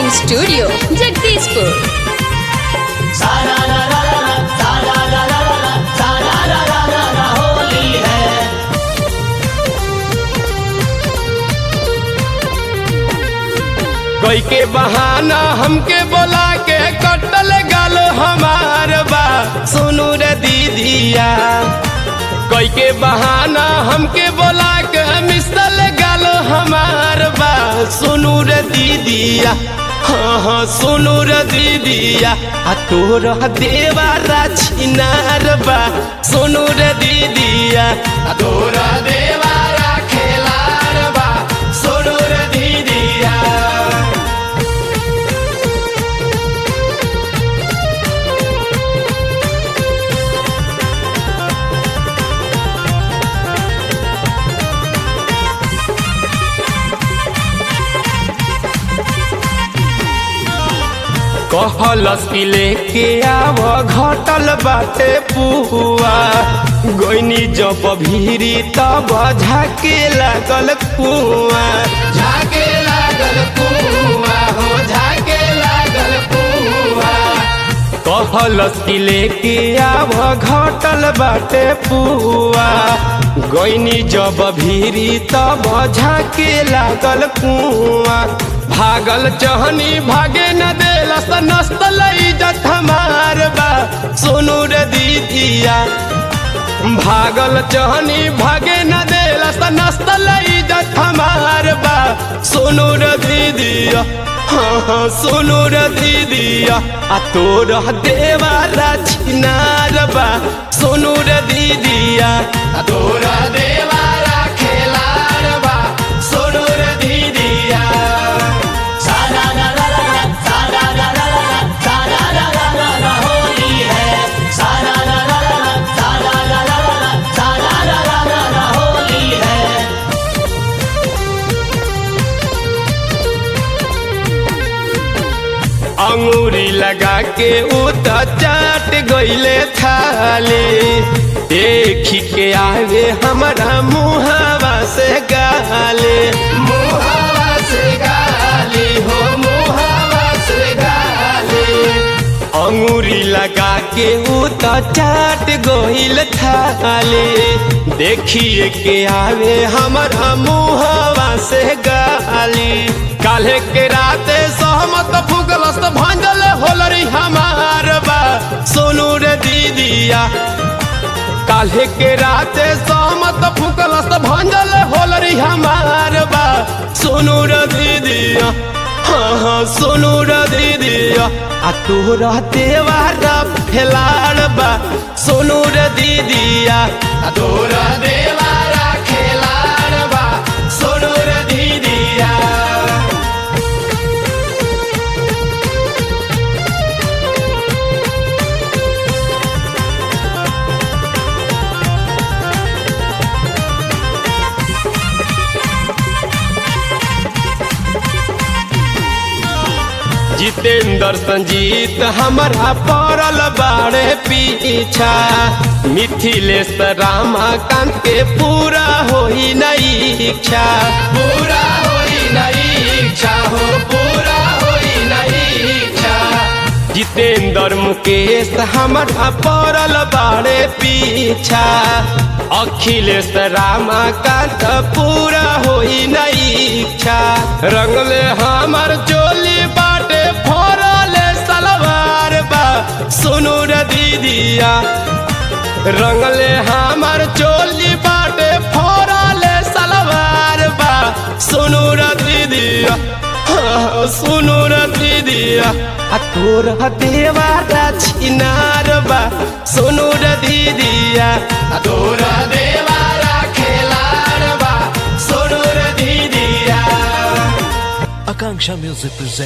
recording studio Jagdishpur सारा रा रा रा रा, सारा रा रा रा रा, सारा रा रा रा रा, होली है कोई के बहाना हमके बोला के कटल गल हमार बा सुनू रे दीदिया कोई के बहाना हमके बोला के मिसल गल हमार बा सुनू रे दीदिया हाँ हाँ सुनू रे दीदिया आ तोर देवारा छिनार बा सुनू रे दीदिया आ तोर देवारा खेलार बा सुनू रे दीदिया कहलस कि लेके आव घटल बाटे पुआ गोइनी जब भीरी तब झाके लागल कुआ झाके लागल कुआ हो झाके लागल कुआ कहलस कि लेके आव घटल बाटे पुआ गोइनी जब भीरी तब झाके लागल कुआ भागल चहनी भागे न देलस नस्त इज्जत हमार बा सुनू रे दीदिया भागल चहनी भागे न देलस नस्त इज्जत हमार बा सुनू रे दीदिया हाँ हाँ सुनू रे दीदिया आ तोर देवारा छिनार बा सुनू रे दीदिया आ तोर देवारा खेलार बा सुनू रे दीदिया सारा रा रा रा रा, सारा रा रा रा रा, सारा रा रा रा रा, होली है सारा रा रा रा रा, सारा रा रा रा रा, सारा रा रा रा रा, होली है अंगूरी लगा के उत चाट गईले थाले देखी के आवे हमारा मुहावा से गाले मुहावा से गाली हो मुहावा से गाली अंगूरी लगा के उत चाट गईल थाले देखिए के आवे हमारा मुहावा से गाली काल्हे के राते सहमत फुगलस भंजल होलरी हमार बा सोनू रे दीदिया काल्हे के राते सहमत फुकलस भंजल होलरी हमार बा सोनू रे दीदिया हाँ हाँ सोनू रे दीदिया आ तोरा देवारा खेलाड़ बा सोनू रे दीदिया आ तोरा देवारा खेलाड़ बा सोनू रे दीदिया जितेंद्र संजीत हमारा पड़ल बाड़े पीछा मिथिलेश रामाकांत के पूरा होई नहीं इच्छा पूरा होई नहीं इच्छा हो पूरा होई नहीं इच्छा जितेंद्र मुकेश हमारा पड़ल बाड़े पीछा अखिलेश रामाकांत पूरा होई नहीं इच्छा रंगले हमार चोली बाटे फोरले सलवार बा सुनू रे दीदिया रंगले हमार चोली बाटे फोरले सलवार बा सुनू रे दीदिया हाँ, सुनू रे दीदिया आ तोर देवारा छिनार बा सुनू रे दीदिया आ तोर देवारा खेलार बा सुनू रे दीदिया Akanksha Music presents